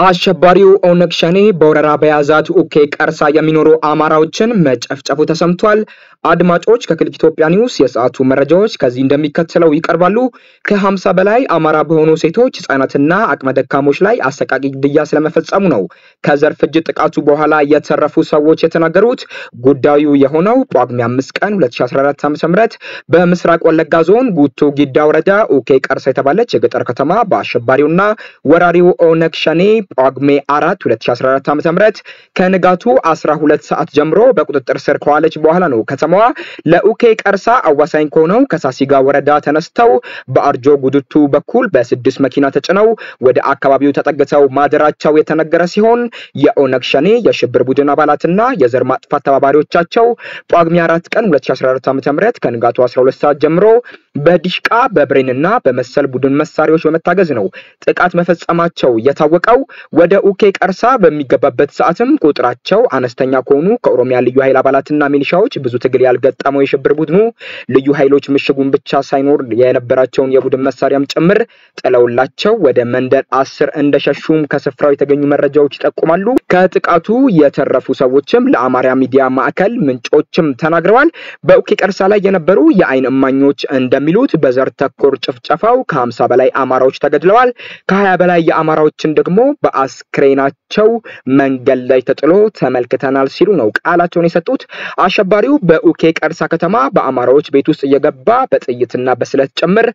አሸባሪው ኦነግ ሸኔ በወረራ በያዛት ኡኬ ቀርሳ የሚኖሩ አማራዎችን መጨፍጨፉ ተሰምቷል። አድማጮች ከክሊክ ኢትዮጵያ ኒውስ የሰዓቱ መረጃዎች ከዚህ እንደሚከተለው ይቀርባሉ። ከ50 በላይ አማራ በሆኑ ሴቶች ህጻናትና አቅመ ደካሞች ላይ አሰቃቂ ግድያ ስለመፈጸሙ ነው ከዘር ፍጅት ጥቃቱ በኋላ የተረፉ ሰዎች የተናገሩት። ጉዳዩ የሆነው ጳጉሜ 5 ቀን 2014 ዓ.ም በምስራቅ ወለጋ ዞን ጉቶ ጊዳ ወረዳ ኡኬ ቀርሳ የተባለች የገጠር ከተማ በአሸባሪውና ወራሪው ኦነግ ሸኔ ጳጉሜ 4 2014 ዓ.ም ከንጋቱ 12 ሰዓት ጀምሮ በቁጥጥር ስር ከዋለች በኋላ ነው ከተማዋ ለኡኬ ቀርሳ አዋሳኝ ከሆነው ከሳሲጋ ወረዳ ተነስተው በአርጆ ጉድቱ በኩል በስድስት መኪና ተጭነው ወደ አካባቢው ተጠግተው ማደራቸው የተነገረ ሲሆን የኦነግ ሸኔ የሽብር ቡድን አባላትና የዘር ማጥፋት ተባባሪዎቻቸው ጳጉሜ 4 ቀን 2014 ዓ.ም ከንጋቱ 12 ሰዓት ጀምሮ በዲሽቃ በብሬንና በመሰል ቡድን መሳሪያዎች በመታገዝ ነው ጥቃት መፈጸማቸው የታወቀው። ወደ ኡኬ ቀርሳ በሚገባበት ሰዓትም ቁጥራቸው አነስተኛ ከሆኑ ከኦሮሚያ ልዩ ኃይል አባላትና ሚሊሻዎች ብዙ ትግል ያልገጠመው የሽብር ቡድኑ ልዩ ኃይሎች ምሽጉን ብቻ ሳይኖር የነበራቸውን የቡድን መሳሪያም ጭምር ጥለውላቸው ወደ መንደር አስር እንደሸሹም ከስፍራው የተገኙ መረጃዎች ይጠቁማሉ። ከጥቃቱ የተረፉ ሰዎችም ለአማርያ ሚዲያ ማዕከል ምንጮችም ተናግረዋል። በኡኬ ቀርሳ ላይ የነበሩ የአይን እማኞች እንደሚሉት በዘር ተኮር ጭፍጨፋው ከሀምሳ በላይ አማራዎች ተገድለዋል። ከሀያ በላይ የአማራዎችን ደግሞ በአስክሬናቸው መንገድ ላይ ተጥሎ ተመልክተናል ሲሉ ነው ቃላቸውን የሰጡት። አሸባሪው በኡኬ ቀርሳ ከተማ በአማራዎች ቤት ውስጥ እየገባ በጥይትና በስለት ጭምር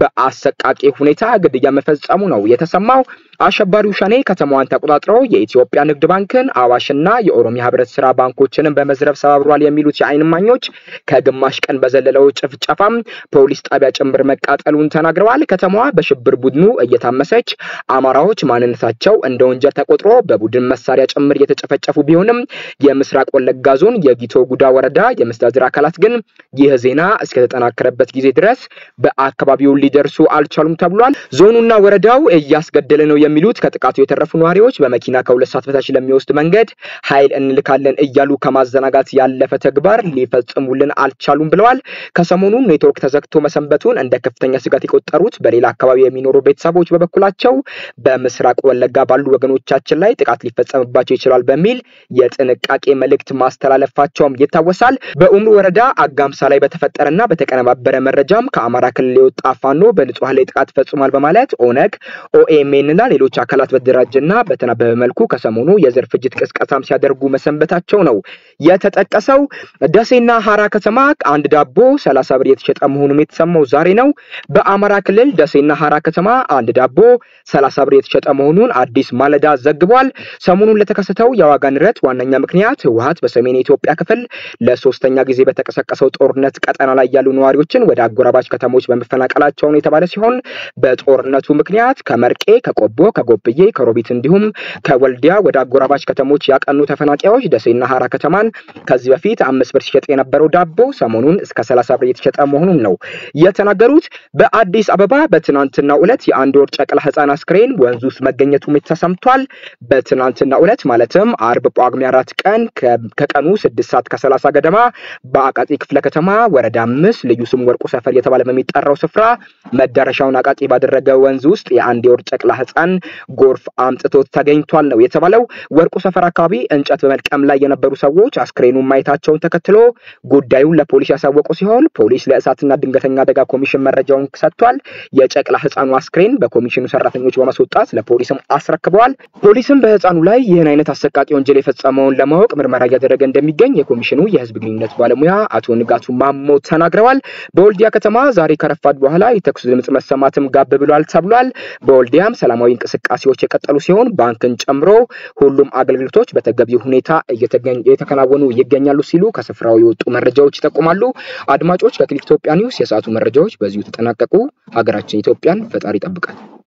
በአሰቃቂ ሁኔታ ግድያ መፈጸሙ ነው የተሰማው። አሸባሪው ሸኔ ከተማዋን ተቆጣጥሮ የኢትዮጵያ ንግድ ባንክን፣ አዋሽና የኦሮሚያ ህብረት ስራ ባንኮችንም በመዝረፍ ሰባብሯል የሚሉት የአይን እማኞች ከግማሽ ቀን በዘለለው ጭፍጨፋም ፖሊስ ጣቢያ ጭምር መቃጠሉን ተናግረዋል። ከተማዋ በሽብር ቡድኑ እየታመሰች አማራዎች ማንነታቸው እንደ ወንጀል ተቆጥሮ በቡድን መሳሪያ ጭምር እየተጨፈጨፉ ቢሆንም የምስራቅ ወለጋ ዞን የጊቶ ጉዳ ወረዳ የመስተዳድር አካላት ግን ይህ ዜና እስከተጠናከረበት ጊዜ ድረስ በአካባቢው ሊደርሱ አልቻሉም ተብሏል። ዞኑና ወረዳው እያስገደለ ነው የሚሉት ከጥቃቱ የተረፉ ነዋሪዎች በመኪና ከሁለት ሰዓት በታች ለሚወስድ መንገድ ኃይል እንልካለን እያሉ ከማዘናጋት ያለፈ ተግባር ሊፈጽሙልን አልቻሉም ብለዋል። ከሰሞኑ ኔትወርክ ተዘግቶ መሰንበቱን እንደ ከፍተኛ ስጋት የቆጠሩት በሌላ አካባቢ የሚኖሩ ቤተሰቦች በበኩላቸው በምስራቅ ወለጋ ባሉ ወገኖቻችን ላይ ጥቃት ሊፈጸምባቸው ይችላል በሚል የጥንቃቄ መልእክት ማስተላለፋቸውም ይታወሳል። በኡምሩ ወረዳ አጋምሳ ላይ በተፈጠረና በተቀነባበረ መረጃም ከአማራ ክልል የወጣ ፋኖ በንጹሐን ላይ ጥቃት ፈጽሟል በማለት ኦነግ፣ ኦኤምኤን እና ሌሎች አካላት በተደራጀና በተናበበ መልኩ ከሰሞኑ የዘር ፍጅት ቅስቀሳም ሲያደርጉ መሰንበታቸው ነው የተጠቀሰው። ደሴና ሀራ ከተማ አንድ ዳቦ ሰላሳ ብር የተሸጠ መሆኑም የተሰማው ዛሬ ነው። በአማራ ክልል ደሴና ሀራ ከተማ አንድ ዳቦ ሰላሳ ብር የተሸጠ መሆኑን አዲስ ማለዳ ዘግቧል። ሰሞኑን ለተከሰተው የዋጋ ንረት ዋነኛ ምክንያት ህወሀት በሰሜን የኢትዮጵያ ክፍል ለሶስተኛ ጊዜ በተቀሰቀሰው ጦርነት ቀጠና ላይ ያሉ ነዋሪዎችን ወደ አጎራባች ከተሞች በመፈናቀላቸው ነው የተባለ ሲሆን በጦርነቱ ምክንያት ከመርቄ፣ ከቆቦ፣ ከጎብዬ፣ ከሮቢት እንዲሁም ከወልዲያ ወደ አጎራባች ከተሞች ያቀኑ ተፈናቃዮች ደሴና ሀራ ከተማን ከዚህ በፊት አምስት ብር ሲሸጥ የነበረው ዳቦ ሰሞኑን እስከ ሰላሳ ብር የተሸጠ መሆኑን ነው የተናገሩት። በአዲስ አበባ በትናንትናው ዕለት የአንድ ወር ጨቅላ ህፃን አስክሬን ወንዝ ውስጥ መገኘቱም ተሰምቷል። በትናንትናው ዕለት ማለትም አርብ ጳጉሜ አራት ቀን ከቀኑ ስድስት ሰዓት ከሰላሳ ገደማ በአቃቂ ክፍለ ከተማ ወረዳ አምስት ልዩ ስሙ ወርቁ ሰፈር የተባለ በሚጠራው ስፍራ መዳረሻውን አቃቂ ባደረገ ወንዝ ውስጥ የአንድ የወር ጨቅላ ህፃን ጎርፍ አምጥቶት ተገኝቷል ነው የተባለው። ወርቁ ሰፈር አካባቢ እንጨት በመልቀም ላይ የነበሩ ሰዎች አስክሬኑን ማየታቸውን ተከትሎ ጉዳዩን ለፖሊስ ያሳወቁ ሲሆን ፖሊስ ለእሳትና ድንገተኛ አደጋ ኮሚሽን መረጃውን ሰጥቷል። የጨቅላ ህፃኑ አስክሬን በኮሚሽኑ ሰራተኞች በማስወጣት ለፖሊስም አስረክበዋል። ፖሊስም በህፃኑ ላይ ይህን አይነት አሰቃቂ ወንጀል የፈጸመውን ለማወቅ ምርመራ እያደረገ እንደሚገኝ የኮሚሽኑ የህዝብ ግንኙነት ባለሙያ አቶ ንጋቱ ማሞ ተናግረዋል። በወልዲያ ከተማ ዛሬ ከረፋድ በኋላ የተኩስ ድምፅ መሰማትም ጋብ ብሏል ተብሏል። በወልዲያም ሰላማዊ እንቅስቃሴዎች የቀጠሉ ሲሆን ባንክን ጨምሮ ሁሉም አገልግሎቶች በተገቢው ሁኔታ እየተከናወኑ ይገኛሉ ሲሉ ከስፍራው የወጡ መረጃዎች ይጠቁማሉ። አድማጮች ከክሊክ ኢትዮጵያ ኒውስ የሰዓቱ መረጃዎች በዚሁ ተጠናቀቁ። ሀገራችን ኢትዮጵያን ፈጣሪ ይጠብቃል።